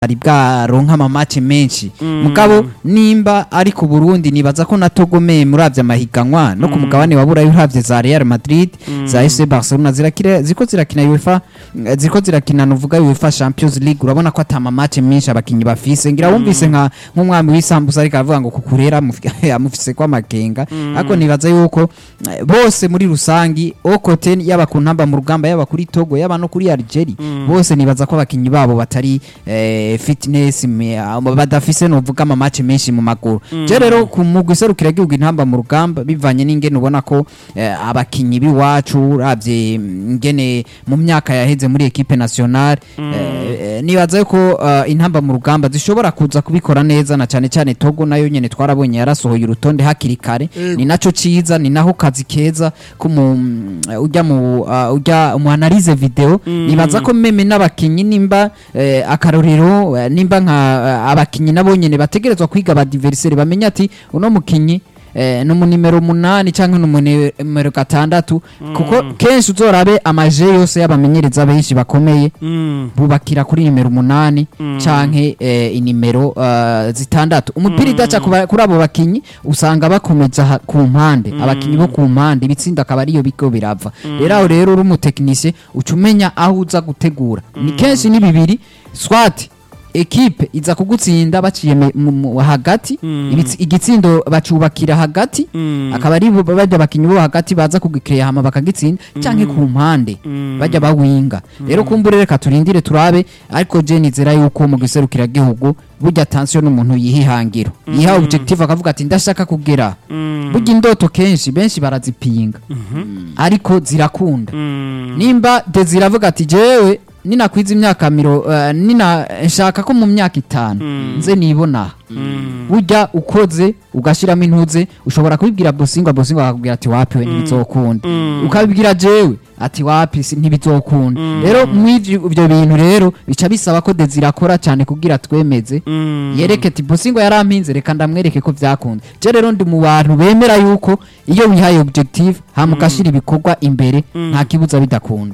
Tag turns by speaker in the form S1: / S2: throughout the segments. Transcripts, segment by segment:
S1: ari bwaronka amamace menshi mugabo nimba ari ku Burundi nibaza ko na Togo me muravye amahiganwa no ku mugabane wa Burayi uravye za Real Madrid za FC Barcelona zirakira ziko zirakina UEFA eh, ziko zirakina nuvuga UEFA Champions League urabona ko atama match menshi abakinyi bafise ngira wumvise nka nk'umwami w'isambusa ariko avuga ngo kukurera amufi- amufise kwa makenga ariko nibaza yuko eh, bose muri rusangi okote yaba ku ntamba mu rugamba yaba kuri Togo yaba no kuri Algeria bose nibaza ko abakinyi babo batari eh, fitness me- ah, badafise novuga ama match menshi mu maguru je rero ku mugwi serukira igihugu intamba mu rugamba bivanye n'ingene ubona ko eh, abakinyi biwacu uravye ingene mu myaka yaheze muri equipe nationale eh, eh, nibaza yuko eh, intamba mu rugamba zishobora kuza kubikora neza na cyane cyane Togo nayo nyene twarabonye yarasohoye urutonde hakiri kare ni naco ciza ni naho kazi keza ko mu mm, ujya mu uh, ujya mu analyse video nibaza ko meme n'abakinyi nimba eh, akarorero eh, nimba nka eh, abakinyi nabo nyene bategerezwa kwiga ba adversaire bamenya ati uno mukinyi eh, no mu nimero munani canke no mu nimero gatandatu kuko kenshi uzorabe amaje yose y'abamenyereza benshi bakomeye bubakira kuri nimero umunani canke eh, inimero uh, zitandatu umupira idaca kuba- kuri abo bakinyi usanga bakomeza ha- ku mpande abakinyi bo ku mpande ibitsinda akaba ariyo bigo birava rero aho rero uri umutekinisiye uca umenya aho uza gutegura ni kenshi ni bibiri swat ekipe iza kugutsinda baciye me- mu- mu- hagati ibitsi- igitsindo bacubakira hagati akaba ari bo bajya abakinyi bo hagati baza kugikreya hama bakagitsinda canke ku mpande bajya bawinga rero kumbure reka turindire turabe ariko je nizera yuko mu giserukira gihugu burya attention n'umuntu yihihangiro yiha objective akavuga ati ndashaka kugera burya indoto kenshi benshi barazipinga ariko zirakunda nimba Desire avuga ati jewe ninakwiza imyaka miro uh, nina nshaka ko mu myaka itanu nze nibona burya ukoze ugashiramo intuze ushobora kubibwira bosingo bosingo akakubwira ati wapi we ntibizokunda ukabibwira jewe ati wapi si- ntibizokunda rero mw'ivyo ivyo bintu rero bica bisaba ko Desire akora cyane kugira twemeze yereke ati bosingo yarampinze reka ndamwereke ko vyakunda je rero ndi mu bantu bemera yuko iyo wihaye objective hama ugashira ibikorwa imbere nta kibuza bidakunda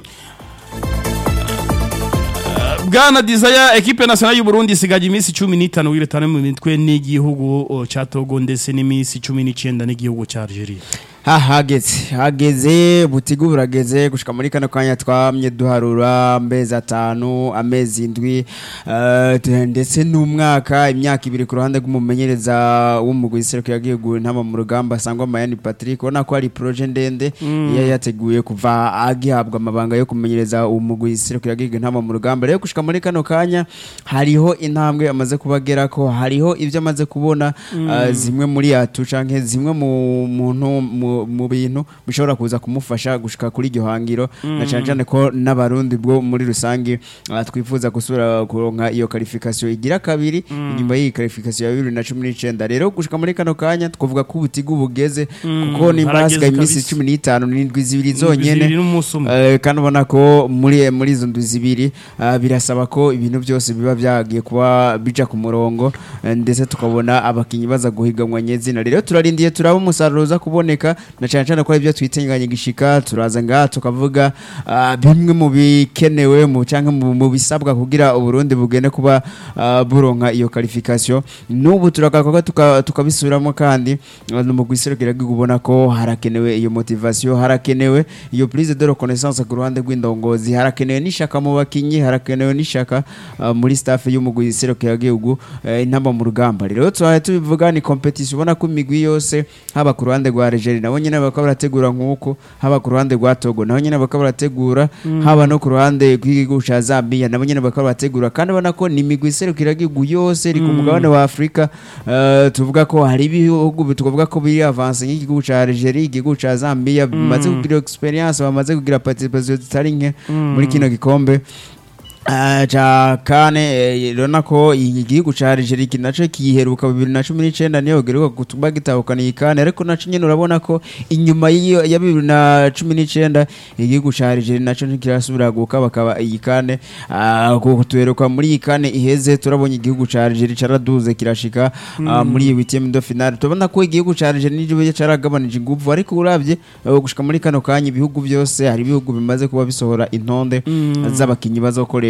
S2: bwana desire ekipe nationale y'u Burundi isigaje iminsi 15 wiretane mu mitwe n'igihugu o, ca Togo ndetse n'iminsi 19 n'igihugu ca Algeria
S3: ha hageze hageze butigu burageze gushika muri kano kanya twamye duharura amezi atanu amezi indwi eh, te- ndetse n'umwaka imyaka ibiri ku ruhande rw'umumenyereza w'umugwi iseruko yagiye ntama mu rugamba sangwa Mayani Patrick ubona ko ari projet ndende yari yateguye kuva agihabwa amabanga yo kumenyereza umugwi iseruko yagiye ntama mu rugamba rero gushika muri kano kanya hariho intambwe amaze kubagera ko hariho ibyo amaze kubona eh, zimwe muri atu canke zimwe mu muntu mu- mu bintu bishobora kuza kumufasha gushika kuri iryo hangiro na cyane cyane ko n'abarundi bwo muri rusange ah, twifuza gusura kuronka iyo qualification igira kabiri inyuma y'iyi qualification ya 2019 rero gushika muri kano kanya twavuga ko ubutigu bugeze kuko nimba
S2: harageze
S3: hasigaye iminsi
S2: kabisa.
S3: 15 n'indwi zibiri
S2: Indwi
S3: zonyene
S2: zibiri n'umunsi umwe.
S3: Eh, kandi ubona ko muri muri izo ndwi zibiri ah, birasaba ko ibintu byose biba byagiye kuba bija ku murongo eh, ndetse tukabona abakinyi baza guhiganwa nyezina rero turarindiye turaba umusaruro uza kuboneka na cyane cyane ko ari byo twitenganye gishika turaza ngaha tukavuga ah, bimwe mu bikenewe mu cyangwa mu mu bisabwa kugira uburundi bugende kuba ah, buronka iyo qualification n'ubu turagakoka tuka- tukabisubiramo kandi ah, no mu guserukira ubona ko harakenewe iyo motivation harakenewe iyo prise de reconnaissance ku ruhande rw'indongozi harakenewe n'ishaka mu bakinyi harakenewe n'ishaka ah, muri staff y'umugwi iserukira gihugu intamba mu rugamba rero tubaye tubivuga ni competition ubona ko imigwi yose haba ku ruhande rwa Algeria nabo nyene bakaba barategura nk'uko haba ku ruhande rwa Togo nabo nyene bakaba barategura haba no ku ruhande rw'igihugu ca Zambia nabo nyene bakaba barategura kandi ubona ko ni imigwi iserukira gihugu yose iri ku mugabane wa Afrika eh, tuvuga ko hari ibihugu tuvuga ko biri avance nk'igihugu ca Algeria igihugu ca Zambia bimaze kugira experience bamaze kugira participation zitari nke muri kino gikombe Ah, ca kane eh, urabona ko iki gihugu ca Algeria iki naco kiheruka bibiri na cumi n'icenda niyo giheruka kutuba gitahukana iyi kane ariko naco nyene urabona ko inyuma y'iyo ya bibiri na cumi n'icenda igihugu ca Algeria naco ntikirasubira guka bakaba iyi kane ah, kutuheruka muri iyi kane iheze turabonye igihugu ca Algeria caraduze kirashika ah, muri iyi huitième de finale tubona ko igihugu ca Algeria nico caragabanije inguvu ariko uravye eh, gushika muri kano kanya ibihugu byose hari ibihugu bimaze kuba bisohora intonde z'abakinyi bazokoresha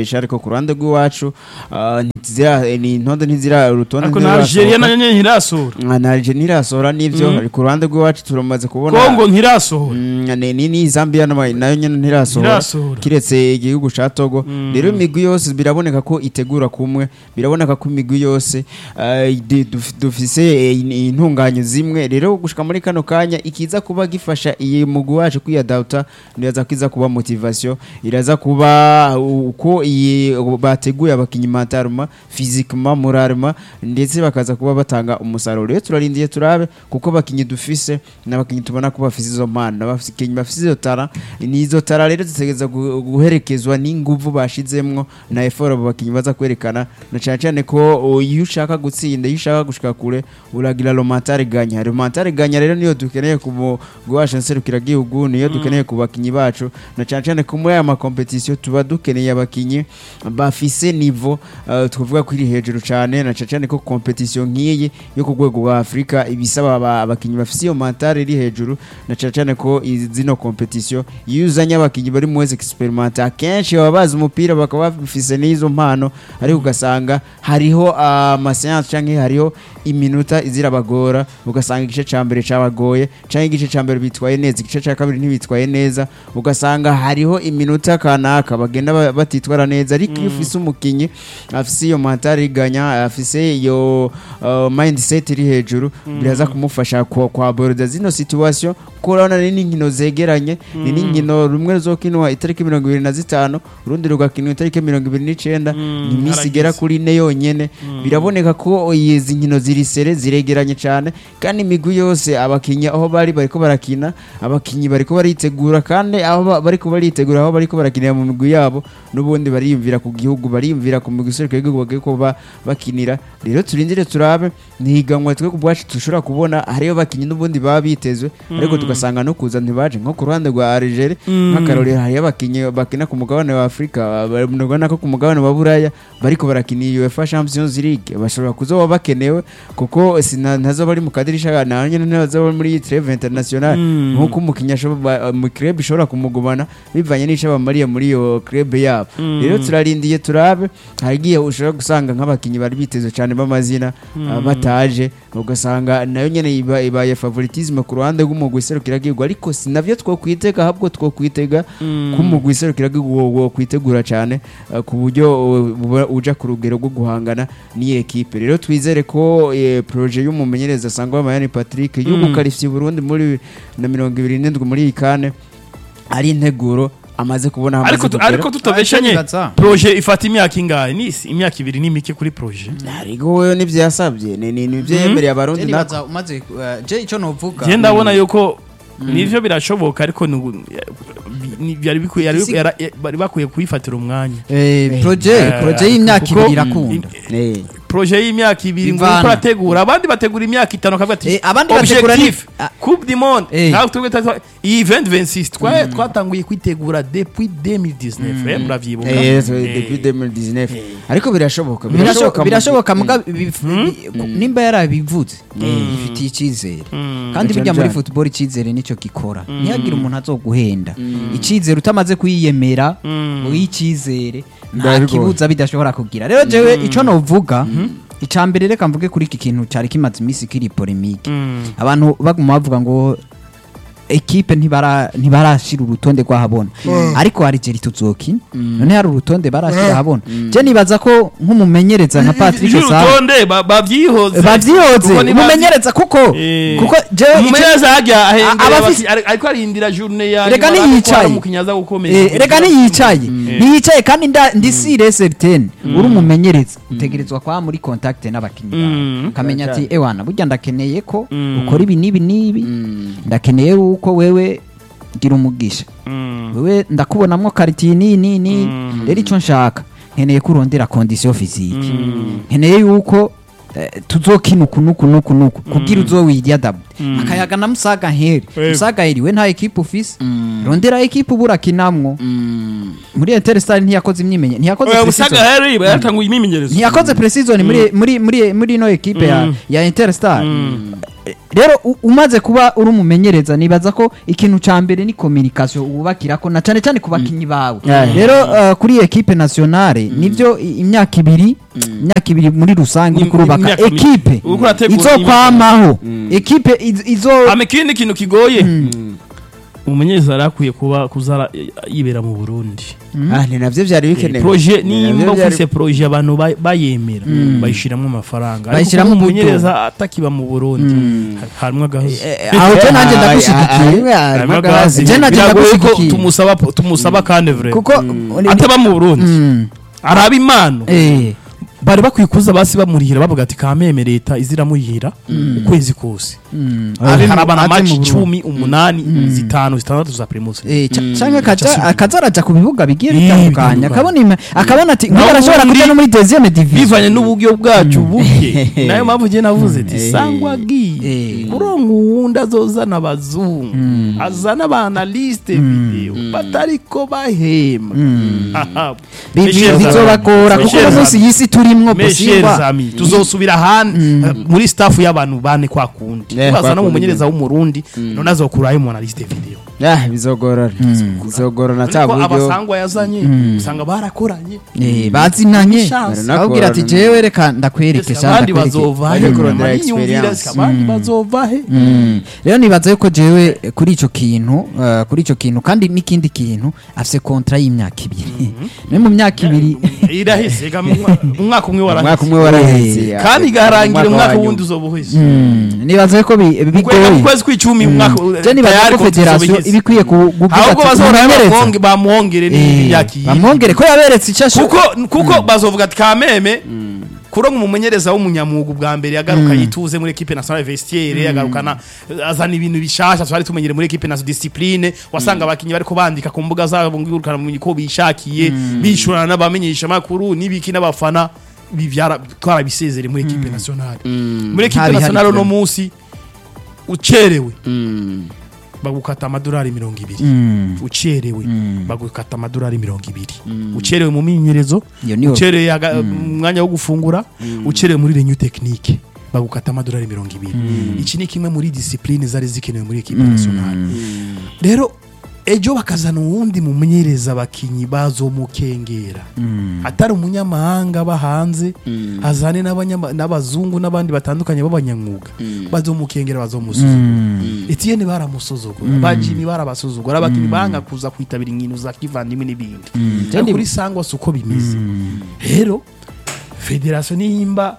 S3: kubesha ariko ku ruhande rw'iwacu ah, ntizira- ni intonde ntizira urutonde
S2: ariko na Algeria nayo nyene ntirasohora
S3: na na Algeria ntirasohora n'ivyo
S2: Mm.
S3: ariko ku ruhande rw'iwacu turamaze kubona
S2: Kongo ntirasohora
S3: Mm, ni ni- ni Zambia nama- nayo nyene ntirasohora
S2: Ntirasohora.
S3: kiretse igihugu ca Togo
S2: Mm.
S3: rero imigwi yose biraboneka ko itegura kumwe biraboneka ko imigwi yose eh, di- duf- dufise eh, in- intunganyo zimwe rero gushika muri kano kanya ikiza kuba gifasha iyi mugwi wacu kwiyadapta iraza kiza kuba motivation iraza kuba uko iyi bateguye abakinyi mentalema physiquement moralement ndetse bakaza kuba batanga umusaruro rero turarindiye turabe kuko abakinyi dufise n'abakinyi tubona ko bafise izo mpano n'abakinyi bafise izo tara n'izo tara rero zitegereza gu- guherekezwa n'inguvu bashizemwo na effort abo bakinyi baza kwerekana na cyane cyane ko o, iyo ushaka gutsinda iyo ushaka gushika kure uragira romantare ganya romantare ganya rero niyo dukeneye ku mugwi wacu nserukira gihugu niyo dukeneye ku bakinyi bacu na cyane cyane ko muri aya makompetisiyo tuba dukeneye abakinyi bafise nivo uh, twavuga ko iri hejuru cyane na cyane cyane ko kompetisiyo nk'iyi yo ku rwego rwa afurika ibisaba aba- abakinyi bafise iyo mantare iri hejuru na cyane cyane ko izi- zino kompetisiyo iyo uzanye abakinyi bari mu wese experiment akenshi baba bazi umupira bakaba bafise n'izo mpano ariko ugasanga hariho amaseanse cyangwa hariho iminota izirabagora ugasanga igice cya mbere cyabagoye cyangwa igice cya mbere bitwaye neza igice cya kabiri ntibitwaye neza ugasanga hariho iminota kanaka bagenda ba- batitwara neza ariko iyo ufise umukinyi afise iyo mantare iganya afise iyo uh, mindset iri hejuru biraza kumufasha kwa, kwa boroda zino situation kuko urabona ni n'inkino zegeranye ni n'inkino rumwe ruzokinwa itariki mirongo ibiri na zitanu urundi rugakinwa itariki mirongo ibiri n'icenda
S2: Mm,
S3: ni iminsi igera
S2: harageze.
S3: kuri ine yonyene biraboneka ko izi nkino ziri sere ziregeranye cyane kandi imigwi yose abakinnyi aho bari bariko barakina abakinnyi bariko baritegura kandi aho ba- bariko baritegura aho bariko barakinira mu migwi yabo n'ubundi bariyumvira ku gihugu bariyumvira ku migwi iseruka y'igihugu bagiye kuba bakinira rero turindire turabe ntihiganwa twe ku bwacu dushobora kubona hariyo abakinnyi n'ubundi baba bitezwe ariko tugasanga no kuza ntibaje nko ku ruhande rwa Algeria nk'akarorero hariyo abakinnyi bakina ku mugabane wa Afurika barabona ko ku mugabane wa Buraya bariko barakina iyi UEFA Champions League bashobora kuzoba bakenewe kuko sina ntazo bari mu kadirisha na nyene ntazo bari muri iyi treve international
S2: Mm.
S3: nkuko umukinnyi ashobora mu club ishobora kumugumana bivanye n'ico bamariye muri iyo club yabo rero turarindiye turabe harigiye ushobora gusanga nk'abakinnyi bari bitezwe cyane b'amazina ah, bataje ugasanga nayo nyene iba- ibaye favoritisme ku ruhande rw'umugwi iserukiragihugu ariko si navyo twokwitega ahubwo twokwitega ko umugwi iserukiragihugu wo- wo kwitegura cyane ah, ku buryo uh, uba uja ku rugero rwo guhangana n'iyi ekipe rero twizere ko eh, proje y'umumenyereza sangwa Mayani Patrick yo
S2: Mm.
S3: gukarifya Burundi muri na mirongo ibiri n'indwi muri iyi kane ari integuro amaze kubona aho
S2: ariko
S3: amaze
S2: tu- ariko
S3: kugera
S2: tutabeshanye
S1: Nibaza.
S2: proje ifata imyaka ingahe ni isi- imyaka ibiri ni mike kuri proje
S3: ariko wewe nivyo yasabye ni ni nivyo yemereye abarundi nako
S1: nibaza umaze uh, je ico novuga
S2: je ndabona yuko nivyo birashoboka ariko ni- ni- byari bikwiye yari-
S1: Isi-
S2: yara- bari bakwiye kuyifatira umwanya
S1: eh proje
S2: Eh,
S1: proje y'imyaka
S2: kuko-
S1: ibiri irakunda
S3: Eh.
S2: proje y'imyaka ibiri ngo
S1: Ivana.
S2: uriko urategura abandi bategura imyaka itanu akavuga ati
S1: Eh, abandi bategura ni-
S2: objectif
S1: Ah.
S2: coupe du monde
S1: Eh.
S2: ntabwo twebwe twa- iyi event 26 twa- twatanguye kwitegura depuis 2019 eh, muravyibuka
S3: Eh, so,
S2: Eh.
S3: depuis 2019 ariko birashoboka
S1: birashoboka
S3: mu-
S1: birashoboka muga bif- bi- ku- nimba yarabivuze ifitiye icyizere kandi
S3: Cyane
S1: burya muri
S3: cyane.
S1: football icyizere nicyo gikora ntihagire umuntu azoguhenda icyizere utamaze kuyiyemera uyicyizere nta
S3: Biba bigoye.
S1: kibuza bidashobora kugira rero jewe ico novuga icya mbere reka mvuge kuri iki kintu cyari kimaze iminsi kiri polemike abantu baguma bavuga ngo ekipe ntibara ntibarashira urutonde rw'ahabona ariko hari jeri tuzokina none hari urutonde barashira ahabona je nibaza ko nk'umumenyereza nka Patrick Sara
S2: urutonde ba- babyihoze
S1: bavyihoze
S2: Kuko niba-
S1: umumenyereza kuko
S2: Eh.
S1: kuko jewe
S2: umumenyereza hajya ahengera
S1: abafise-
S2: abaki- ari- ariko arindira journée ya
S1: Reka
S2: nyuma,
S1: niyicaye.
S2: ariko umukinnyi aza gukomeza
S1: Eh, reka niyicaye niyicaye kandi nda- ndi sire certaine uri umumenyereza utegerezwa kwa muri contact n'abakinnyi
S2: Mm.
S1: bawe ukamenya ati
S3: Cyane.
S1: ewana burya ndakeneye ko
S2: Mm.
S1: ukora ibi n'ibi n'ibi ndakeneye yuko wewe gira umugisha
S2: Mm.
S1: wewe ndakubonamwo karitiye nii nii nii rero icyo nshaka nkeneye ko urondera kondisiyo fizike nkeneye yuko eh, tuzokina uku nuku nuku nuku kugira uzowirya dabu akayaga na musaga heri
S2: Yego.
S1: musaga heri we nta ekipe ufise rondera ekipe uba urakinamwo muri interstar ntiyakoze imyimenye ntiyakoze
S2: Oya,
S1: pre-season.
S2: Musaga Harry yatanguye imyimenyerezo
S1: ntiyakoze precision muri muri muri muri ino ekipe ya ya interstar rero u- umaze kuba uri umumenyereza nibaza ko ikintu ca mbere ni communication wubakirako na cane cane ku bakinyi bawe
S3: Yeah.
S1: rero uh, kuri equipe nationale nivyo i- imyaka ibiri imyaka ibiri muri rusange
S2: Im-
S1: uri kurubaka
S2: imyaka ibiri.
S1: equipe
S2: Uriko urategura
S1: izokwamaho equipe iz- izo
S2: hama ikindi kintu kigoye umumenyereza yari akwiye kuba kuzara yibera mu burundi
S3: Ah, ni navyo vyari bikenewe
S2: proje
S3: Ni navyo
S2: nimba
S3: vyari-
S2: ufise proje abantu ba- bayemera bayishiramo amafaranga ariko
S1: Bayishiramo
S2: kuba
S1: uburyo.
S2: umumenyereza atakiba mu burundi ha- harimwo agahozo
S3: Eh,
S1: aho je nanjye
S3: ah, ah,
S1: ndagushigikiye
S3: ah, ah,
S2: Harimwo
S3: ah,
S2: agahozo.
S1: Je nanjye
S2: Biragoye ko
S1: ndagushyigikiye.
S2: tumusaba tumusaba kandi vre
S1: kuko
S2: ataba mu burundi
S1: Mm.
S2: araba impano
S1: eh
S2: bari bakwiye kuza basi bamurihira bavuga ati kameme leta iziramurihira ukwezi kose
S1: mm.
S2: akarabana
S1: Aze mu
S2: maci
S1: Burundi.
S2: icumi umunani zitanu zitandatu za primus
S1: Eh, ca-
S3: Mm.
S1: canke akaja
S2: Just-
S1: akaza araja ku bibuga bigiye
S2: Eh,
S1: bitandukanye
S2: bitandukanye.
S1: akabona ima- akabona ati
S2: Naho
S1: nk'ubu arashobora
S2: ubundi-
S1: kuja no muri deuxième division
S2: bivanye n'uburyo bwacu buke nayo mpamvu njye navuze ati
S3: Eh.
S2: sangwa agiye
S1: Eh.
S2: kuronka uwundi azozana abazungu azana abanaliste video batariko bahema Aha.
S1: Bi- bi-
S2: Meshe
S1: bizobagora
S2: zami.
S1: kuko
S2: Meshe
S1: uno munsi
S2: zami.
S1: y'isi turimwo
S2: Meshe
S1: posingwa
S2: zami. tuzosubira ahandi eh, muri staff y'abantu bane kwa kundi
S3: Eh, kwa
S2: bazana
S3: kundi.
S2: umumenyereza w'umurundi none azokurayo mu analyste video
S3: Ah, bizogorana bizogorana ta
S2: ariko
S3: buryo
S2: abasangwa yazanye usanga barakoranye
S1: Eh, bazinanye
S2: Chance.
S1: ababwira ati jewe reka ndakwereke
S2: Ese
S1: sha
S2: abandi
S1: ndakwereke
S2: bazova he
S3: Bajya kurondera
S2: Mama yiyumvira,
S3: experience.
S2: ese abandi bazova he
S1: Mm. rero nibaza yuko jewe eh, kuri ico kintu eh, kuri ico kintu kandi n'ikindi kintu afise kontra y'imyaka ibiri no mu myaka ibiri
S2: irahise ega mu mwa- umwaka umwe
S3: umwaka
S2: warahise
S3: umwe waraheze
S2: kandi igarangira umwaka
S3: wa
S2: wundi
S3: nyuma.
S2: uzoba uheze
S1: Mm, nibaza yuko bi-
S2: Kwega mu
S1: bigoye
S2: kwezi kw'icumi umwaka
S1: je nibaza
S2: tayari
S1: ko
S2: ko tuzoba
S1: federasiyo
S2: iheze.
S1: ibikwiye kuvuga
S2: ahubwo
S1: ati
S2: bazohora
S1: umumenyereza
S2: bamwonge- bamwongere
S1: Eh,
S2: n'imyaka iyi
S1: bamwongere ko yaberetse icyo asho-
S2: kuko kuko bazovuga ati kameme kuronka umumenyereza w'umunyamwuga ubwa mbere yagaruka yituze muri equipe nationale vestiaire yagarukana azana ibintu bishasha twari tumenyere muri equipe nationale discipline wasanga abakinyi bariko bandika ku mbuga zabo ngurukana mu ko bishakiye bishurana n'abamenyesha makuru n'ibiki n'abafana bivyara twarabisezere muri equipe nationale muri equipe
S1: Ntabihari
S2: nationale no
S1: twembi.
S2: munsi ucerewe
S3: Mm.
S2: bagukata amadolari mirongo ibiri
S1: Mm.
S2: ucerewe bagukata amadolari mirongo ibiri ucerewe mu minyerezo
S1: Iyo niyo-
S2: ucerewe aga- mu mwanya wo gufungura ucerewe muri renew technique bagukata amadolari mirongo ibiri iki ni kimwe muri discipline zari zikenewe muri equipe nationale rero ejo bakazana uwundi mumenyereza abakinyi bazomukengera atari umunyamahanga aba hanze azane n'abanyama- n'abazungu n'abandi batandukanye b'abanyamwuga bazomukengera bazomusuzugura Etienne baramusuzugura bajimi barabasuzugura abakinyi banga kuza kwitabira inkino za kivandimwe n'ibindi ariko kuri sangwa si uko bimeze rero federasiyo nimba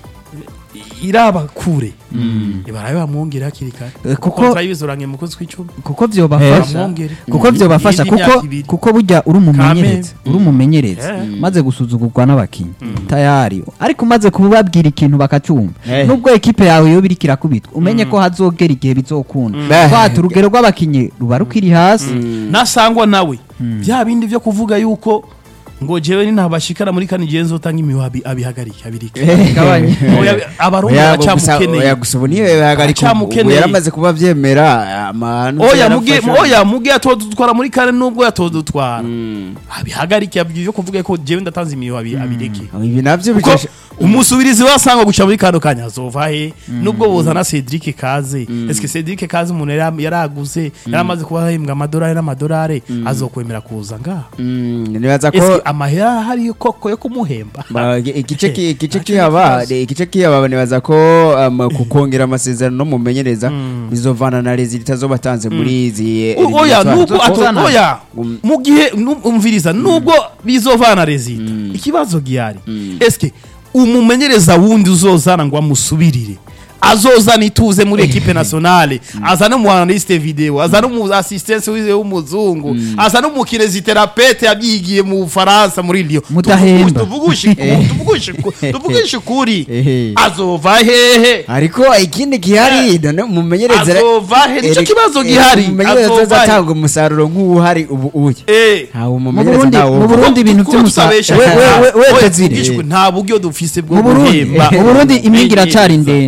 S2: iraba kure barabe bamwongere hakiri kare
S1: Eh, kuko-
S2: kontra y'ibizoranye mu kwezi kw'icumi
S1: kuko vyobafasha
S2: bamwongere
S1: kuko vyobafasha
S2: Iyindi
S1: kuko
S2: myaka ibiri.
S1: kuko burya uri umumenyereza uri umumenyereza
S2: Eh.
S1: maze gusuzugurwa n'abakinyi tayari ariko umaze kubabwira ikintu bakacumva
S3: Eh.
S1: nubwo ekipe yawe yo biriko irakubitwa umenye ko hazogera igihe bizokunda
S3: Eh.
S1: twata urugero rw'abakinyi ruba rukiri hasi
S2: nasangwa nawe bya bindi byo kuvuga yuko ngo jewe ni ntabashikara muri kane igihe nzotanga imihigo abi- abihagarike abirike
S1: Gabanya.
S2: Oya, abarundi
S3: Oya, gusa-
S2: baracyamukeneye
S3: oya, gusa ubu niyo yahagarika ubu
S2: Aracyamukeneye.
S3: yaramaze kuba vyemera amahanu
S2: oya muge oya muge yatodutwara muri kane nubwo yatodutwara abihagarike abwiye yo kuvuga ko jewe ndatanze imihigo abi- abireke
S3: ibi navyo
S2: kuko
S3: bikesha
S2: umusubirizi wasanga guca muri kano kanya azova he nubwo bozana Cedric Kaze eske Cedric Kaze umuntu yari yaraguze yaramaze kuba ahembwa amadolari n'amadolari azokwemera kuza ngaha
S3: Mm, nibaza ko
S2: eske amahera ahari koko yo kumuhemba
S3: Ba- igice ki- igice
S2: Ntaco
S3: kihaba
S2: kibazo.
S3: igice kihaba nibaza ko um, kukongera amasezerano no mumenyereza bizovana na rezi itazobatanze muri izi
S2: U- oya nubwo ato
S1: Uzana.
S2: oya
S3: Um.
S2: mu gihe nu- umviriza nubwo bizovana rezida ikibazo gihari eske umumenyereza wundi uzozana ngo amusubirire azozana ituze muri equipe nationale azana umu analyste video azana umu assistance wize w'umuzungu azana umukineziterapete yabyigiye mu Faransa muri Lyon
S1: Mudahemba.
S2: tuvugushi tuvugushi tuvugushi kuri
S3: Ehe.
S2: azova hehe
S3: ariko ikindi gihari none umumenyereza
S2: azova he nicyo
S3: Eri-
S2: kibazo
S3: eh,
S2: gihari
S3: umumenyereza
S2: azova he
S3: azatanga umusaruro nk'uwuhari ubu uye
S2: eh
S3: ntawe
S1: mu
S3: umumenyereza
S1: Burundi
S3: ntawe
S1: mu Burundi ibintu
S2: Kuko
S1: by'umusaruro
S2: tutabesha.
S1: we we we
S2: Oya,
S1: Desire
S2: tugishwe, nta buryo dufise bwo
S1: mu Burundi
S2: guhemba
S1: mu Burundi impinga iracari ndende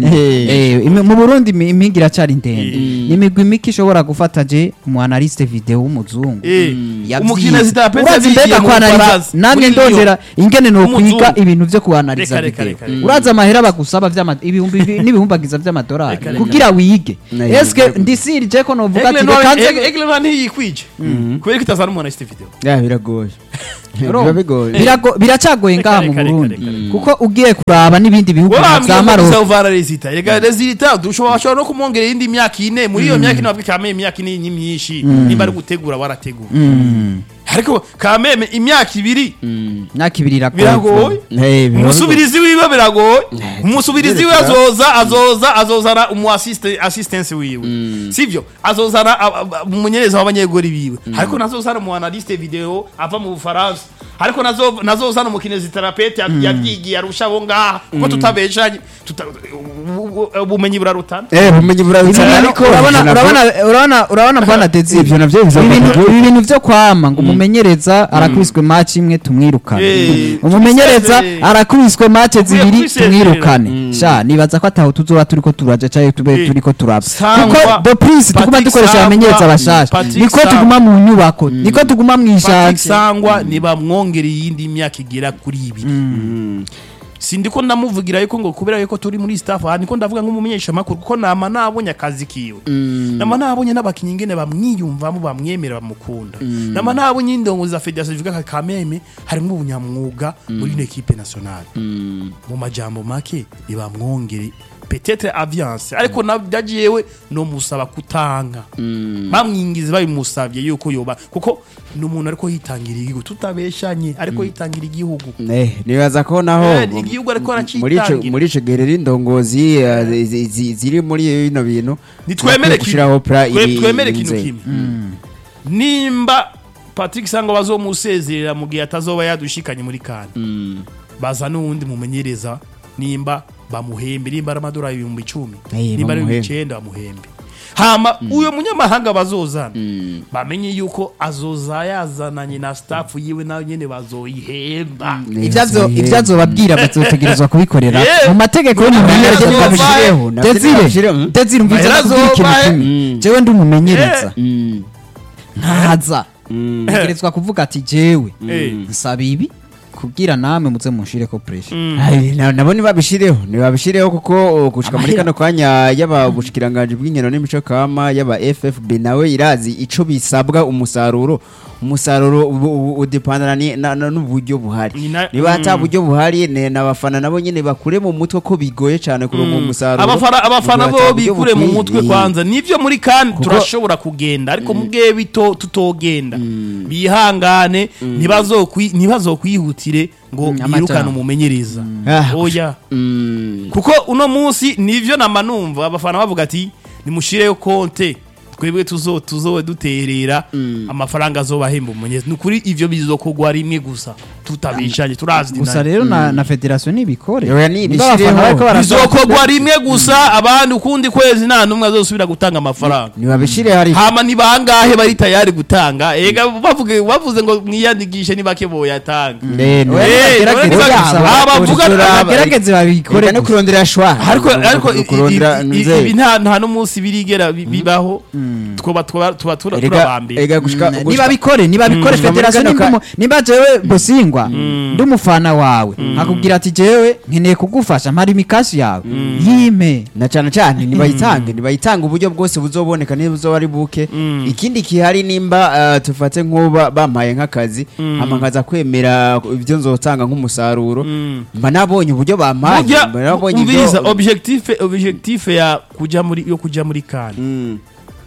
S1: Eh, imi- mu burundi imi- impinga iracyari ndende ni imigwi mike ishobora gufata je umu analyste video w'umuzungu
S2: Eh,
S1: Yavyize.
S2: umukino zitapetse
S1: urazi
S2: bigiye
S1: mbega
S2: mu
S1: kwanariza
S2: Bufaransa.
S1: nange
S2: Muri
S1: ndondera ingene nokwiga
S2: W'umuzungu.
S1: ibintu vyo kuanaliza
S2: Reka, reka,
S1: video
S2: reka, reka.
S1: urazi amahera bagusaba vy'ama- ibihumbi bi- n'ibihumbagiza vy'amadolari
S2: Reka, reka.
S1: kugira wige
S3: Na-
S1: eske ndisirije ko novuga ati reka nze
S2: Egle Noir ntiyikwije kubera ko itazana umuntu afite video
S3: Ya, biragoye
S1: Urumva?
S3: biba bigoye
S1: Birago- biracagoye
S2: Reka,
S1: ngaha mu
S2: reka, reka,
S1: Burundi
S2: reka, reka.
S1: kuko ugiye kuraba n'ibindi bihugu nka
S2: wambwiye
S1: za
S2: ngo
S1: Maroc
S2: uzavana resita reka resita dushobora bashobora no kumwongera iyindi myaka ine muri iyo myaka ine bavuga kameme imyaka ine ni myinshi nimba ari gutegura warategura
S1: Mm.
S2: ariko kameme imyaka ibiri
S1: myaka ibiri iragoye
S2: biragoye
S3: Eh, biba
S2: umusubirizi wiwe biragoye
S3: Eh,
S2: umusubirizi wiwe azoza azoza azozana umu assist- assistance wiwe sivyo azozana a- a- a- umumenyereza w'abanyegori biwe ariko nazozana umu analyste video ava mu bufaransa ariko nazo- nazozana umukineziterapete yabyigiye arusha abo ngaha kuko tutabeshanye tuta- u- u- ubumenyi burarutana
S3: Eh, ubumenyi burabitsana
S1: Ibi-
S3: ariko
S1: urabona
S3: ivyo navyo-
S1: urabona urabona urabona bwana Dezi
S3: Ivyo navyo biza
S1: Ibi bintu-
S3: kugira-
S1: ibi bintu vyo kwama ngo umumenyereza arakubiswe match imwe tumwirukane
S2: Eh,
S1: umumenyereza
S2: twisezerere.
S1: arakubiswe match zibiri
S2: kwisezerera.
S1: tumwirukane sha nibaza ko ataho tuzoba turiko turaja caye tube
S2: Eh,
S1: turiko turaba
S2: Sangwa-
S1: kuko the prince tuguma
S2: Patrick
S1: dukoresha
S2: Sangwa-
S1: abamenyereza bashasha
S2: Patrick
S1: niko
S2: Sangwa-
S1: tuguma mu nyubako niko tuguma mu
S2: Patrick
S1: ishanje
S2: Sangwa ntibamwongere iyindi myaka igera kuri ibiri sindiko ndamuvugira yuko ngo kubera yuko turi muri staff aha niko ndavuga nk'umumenyeshamakuru kuko nama nabonye akazi kiwe nama nabonye n'abakinnyi ingene bamwiyumvamo bamwemera bamukunda nama nabonye indongo za federasiyo zivuga ka kameme harimo ubunyamwuga muri ino ekipe nationale mu majambo make ntibamwongere petetre aviance ariko nabyagiyewe no musaba kutanga bamwingize babimusabye yuko yoba kuko ni umuntu ariko yitangira igihugu tutabeshanye ariko yitangira igihugu
S3: Eh, nibaza ko naho
S2: Eh, igihugu ariko
S3: muri ico
S2: aracitangira.
S3: muri ico gihe rero indongozi eh, zi- zi- ziri muri bino bintu
S2: nitwemere
S3: gushiraho pra
S2: kimwe
S3: iri-
S2: twemere
S3: iri
S2: ikintu
S3: nzego.
S2: kimwe nimba patrick sangwa bazomusezerera mu gihe atazoba yadushikanye muri kane baza n'uwundi mumenyereza nimba bamuhembe nimba ari amadolari ibihumbi icumi
S3: Eh,
S2: nimba ari ibihumbi
S3: bamuhembe.
S2: icenda bamuhembe hama uyo munyamahanga bazozana bamenye yuko azoza yazananye na staff yiwe nayo nyene bazoyihemba
S1: ivyazo ivyazobabwira bazotegerezwa kubikorera
S2: Eh,
S1: mu mategeko
S2: Mahera
S1: y'umumenyereza
S2: azoba-
S1: babishireho
S3: navyo
S1: Desire
S3: babishireho.
S1: Desire umviza
S2: Mahera
S1: nakubwira ikintu
S2: azoba-
S1: kimwe jewe ndi umumenyereza
S3: Mm,
S1: ntaza ntegerezwa kuvuga ati jewe
S2: Eh.
S1: nsaba ibi kugira namwe muze munshireko pressure
S3: Ai, na- nabo nibabishireho nibabishireho kuko uh, gushika muri
S1: Amahera.
S3: kano kanya yaba ubushikiranganje bw'inkino n'imico kama yaba FFB nawe irazi ico bisabwa umusaruro umusaruro ubu- ubu- udepandana ni- na- na- n'uburyo buhari
S2: Ni na-
S3: niba ata
S2: Mm.
S3: buryo buhari ne- n'abafana nabo nyene bakure mu mutwe ko bigoye cyane kuronka umusaruro
S2: abafana abafana
S3: Niba
S2: bo
S3: ata buryo
S2: bikure mu
S3: bukwiye.
S2: mutwe kwanza nivyo muri kandi
S3: Kuko-
S2: turashobora kugenda ariko mubwiye bito tutogenda bihangane ntibazokwi- ntibazokwihutire ngo
S1: Mm,
S2: birukane
S1: amajambo.
S2: umumenyereza
S3: Ah,
S2: oya
S3: Mm,
S2: kuko uno munsi nivyo namanumva abafana bavuga ati nimushireyo konte twebwe tuzo tuzowe duterera amafaranga azobahemba umumenyereza ni ukuri ivyo bizokogwa rimwe gusa tutabishanye turazi
S1: gusa
S2: dinari.
S1: rero na na federation nibikore
S3: Oya, ni-
S1: Niba abafana
S3: bishireho.
S1: bariko barasaba-
S2: bizokogwa rimwe gusa abandi ukundi kwezi nta n'umwe azosubira gutanga amafaranga
S3: nibabishire hari
S2: hama ni bangahe bari tayari gutanga ega bavuge bavuze ngo mwiyandikishe ni bake boyatanga
S3: Eh, no-
S1: Oya,
S2: Eh,
S1: bagerageze
S2: oya,
S1: babisaba,
S2: aba bavuga-
S1: bagerageze- bagerageze babikore
S3: Reka no
S1: gusa.
S3: kurondera shwa
S2: ariko ariko i- i-
S3: kurondera
S2: i- i-
S3: nzego.
S2: ibi nta nta n'umunsi birigera bi- bibaho twoba twoba- tuba tura-
S3: Erega-
S2: turabambere
S3: erega gushika-
S1: Mm,
S3: gushika-
S1: niba bikore niba bikore
S3: Mm.
S1: federation
S3: Muri kano
S1: nimba umu- nimba jewe bosingwa ndi umufana wawe akubwira ati jewe nkeneye kugufasha mpari imikashi yawe yime
S3: na cyane cyane nibayitange nibayitange uburyo bwose buzoboneka niba buzoba ari buke ikindi kihari nimba uh, tufate nk'uba bampaye nk'akazi hama nkaza kwemera ibyo nzotanga nk'umusaruro mba nabonye uburyo bampaye
S2: burya
S3: mba nabonye
S2: umviriza
S3: ibyo
S2: objectif objectif ya kuja muri yo kuja muri kan
S3: Mm.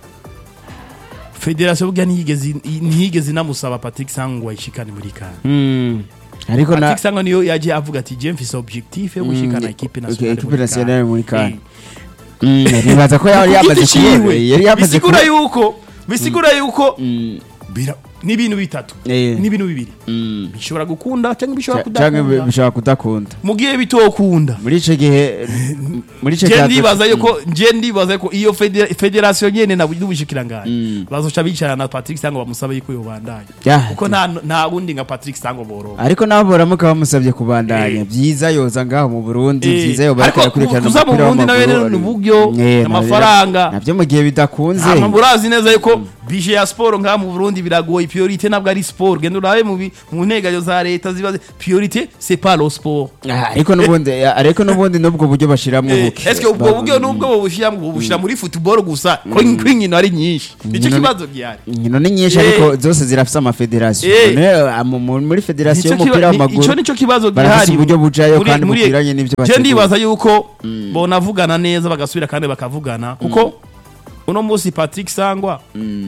S2: federation burya ntiyigeze ntiyigeze inamusaba Patrick Sangwa yishikane muri kan
S3: Mm. ariko na
S2: Patrick Sangwa niyo yaje avuga ati je mfise objectif yo gushikana equipe nationale
S3: equipe
S2: muri
S3: nationale
S2: CAN."
S3: muri CAN.
S2: Eh.
S3: Mm, nibaza ko yari
S2: Ku
S3: yamaze
S2: giti
S3: kubona
S2: ciwe,
S3: yari yamaze
S2: bisigura
S3: kubona
S2: yuko bisigura yuko
S3: Mm.
S2: bira ni ibintu bitatu
S3: Eh.
S2: ni ibintu bibiri
S3: Mm.
S2: bishobora gukunda cyangwa bishobora
S3: Ca- canke
S2: kudakunda
S3: bishobora kudakunda
S2: mu gihe bitokunda
S3: muri ico gihe muri ico
S2: je
S3: gihe
S2: ndibaza yuko je ndibaza yuko iyo federa- federation nyene na n'ubushikiranganje bazoca bicara na Patrick Sango bamusabe yuko yobandanya
S3: Ya,
S2: kuko nta nta wundi nka Patrick Sango boronka
S3: ariko nabo baramuka bamusabye kubandanya
S2: Eh.
S3: byiza yoza ngaho mu Burundi
S2: Eh,
S3: byiza yoba ariko
S2: ariko
S3: arakurikirana
S2: kuza mu
S3: umupira
S2: Burundi nawe
S3: w'amaguru.
S2: rero ni uburyo,
S3: Eh,
S2: amafaranga.
S3: navyo- navyo mu gihe bidakunze
S2: hama murazi neza yuko bije ya sport ngaha mu Burundi biragoye priorité ntabwo ari sport genda urabe mu bi- mu ntegayo za leta zibaze priorité c'est pas le sport
S3: Ah, ariko n'ubundi ariko n'ubundi n'ubwo buryo bashiramwo
S2: Eh,
S3: buke
S2: Est-ce que ubwo buryo nubwo bubushyira bubushyira muri football gusa ko inkino ari nyinshi nicyo
S3: Inkino ni-
S2: kibazo gihari
S3: inkino ni nyinshi
S2: Eh.
S3: ariko zose zirafise amafederasiyo
S2: Eh.
S3: None, ah, mu- mu- muri federasiyo
S2: Nicyo
S3: y'umupira
S2: kiba- ni-
S3: w'amaguru
S2: ico nicyo kibazo
S3: barafise
S2: gihari
S3: uburyo bujayo
S2: muri-
S3: kandi
S2: muri-
S3: bukwiranye n'ivyo
S2: je
S3: bategura.
S2: ndibaza yuko bonavugana neza bagasubira kandi bakavugana kuko uno munsi Patrick Sangwa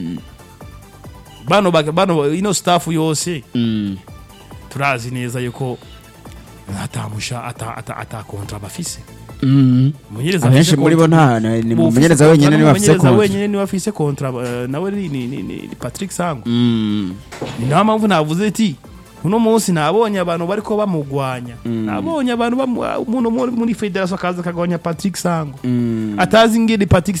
S2: bano bak- bano ino staff yose
S3: Mm.
S2: turazi neza yuko atamusha ata ata ata kontra bafise
S3: Mm.
S2: umumenyereza
S3: abenshi
S2: afise
S3: muri bo
S2: kontra-
S3: nta ni
S2: Mu
S3: umumenyereza
S2: ufise
S3: wenyine
S2: kontra
S3: niwe afise
S2: n'umumenyereza
S3: kontra
S2: wenyine niwe afise kontra eh, nawe ni ni ni- ni Patrick Sangwa
S3: Mm.
S2: ni nayo mpamvu navuze ati uno munsi nabonye abantu bariko bamugwanya nabonye abantu bamu- umuntu muri- muri federasiyo akaza akagwanya patrick sango
S3: Mm.
S2: atazi ingene patrick